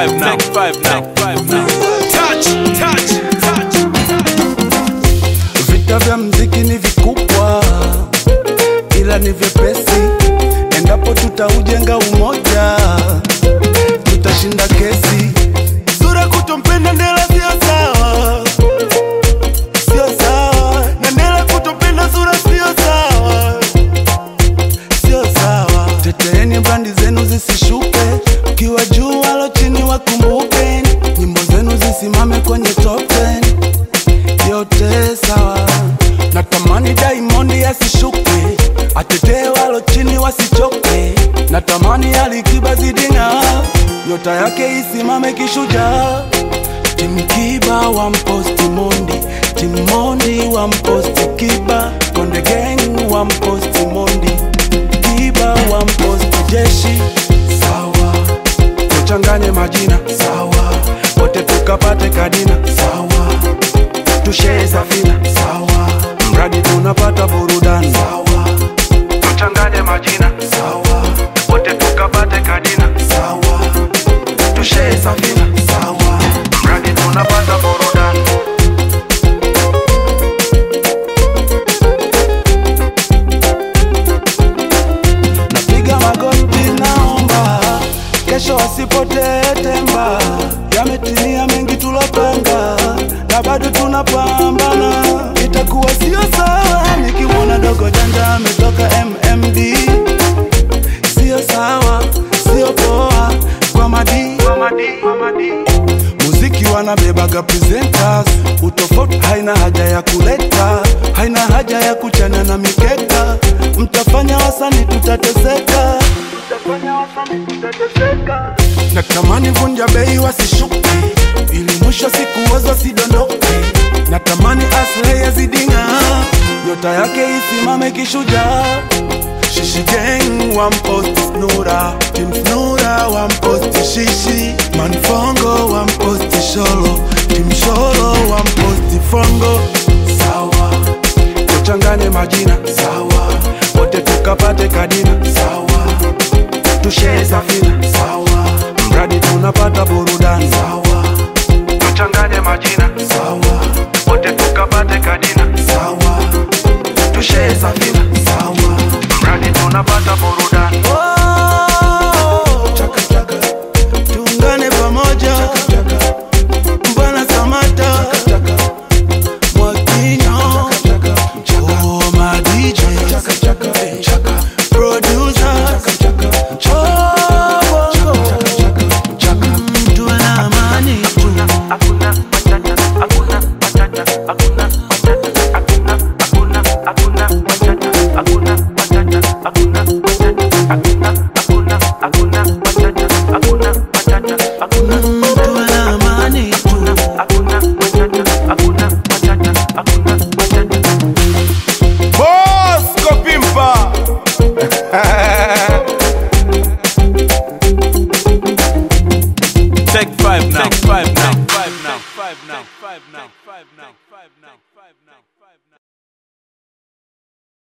five now. Take five now. Five now. Touch, touch, touch. Vita vya mziki ni vikubwa, ila ni vyepesi. Endapo tutaujenga umoja, tutashinda kesi. Sura kutompenda Ndela sio sawa, sio sawa, na Ndela kutompenda Sura sio sawa, sio sawa. Teteeni brandi zenu zisishuke, ukiwa juu walo chini wakumbuke, nyimbo zenu zisimame kwenye top 10 yote sawa. Natamani Diamond asishuke, atetee walo chini wasichoke. Natamani Alikiba zidinga, nyota yake isimame kishujaa. Tim Kiba wa mposti Mondi, Tim Mondi wa mposti Kiba, Konde Gang wa mposti Mondi, Kiba wa mposti Jeshi. Sawa, tuchanganye majina sawa, wote tukapate kadina sawa tushee safina sawa, mradi tunapata burudani sawa, tuchanganye majina sawa, wote tukapate kadina sawa, tushee safina sawa, mradi tunapata burudani. Napiga magoti, naomba kesho wasipotee temba. Yametimia mengi tulopanga, na bado tunapambana. Itakuwa sio sawa nikimwona dogo janja ametoka MMD, sio sawa, sio poa kwa madi, kwa madi, kwa madi. Muziki wanabebaga presenters, utofauti haina haja ya kuleta, haina haja ya kuchana na mikeka. Mtafanya wasani tutateseka, mtafanya wasani tutateseka. Natamani vunja bei wasishuke, ili mwisho siku wazo sidondoke. Natamani Aslay yazidinga, nyota yake isimame kishujaa. Shishi gang wamposti Snura, Team Snura wamposti Shishi, Manfongo wamposti Sholo, Team Sholo wamposti Fongo. Sawa, tuchanganye majina sawa, wote tukapate kadina sawa, tushee safina sawa, mradi tunapata burudani sawa, tuchanganye majina sawa, wote tukapate kadina sawa, tushee safina sawa, mradi tunapata burudani. Chaka, chaka. Tuungane pamoja Mbwana Samata Mwakinyo Oh, my DJ Producer Oh, bongo. Mm, tuwe na amani tu Mm, tuwe na amani tu Bosco Pimpa. Take five now. Take five now. Five now. Five now.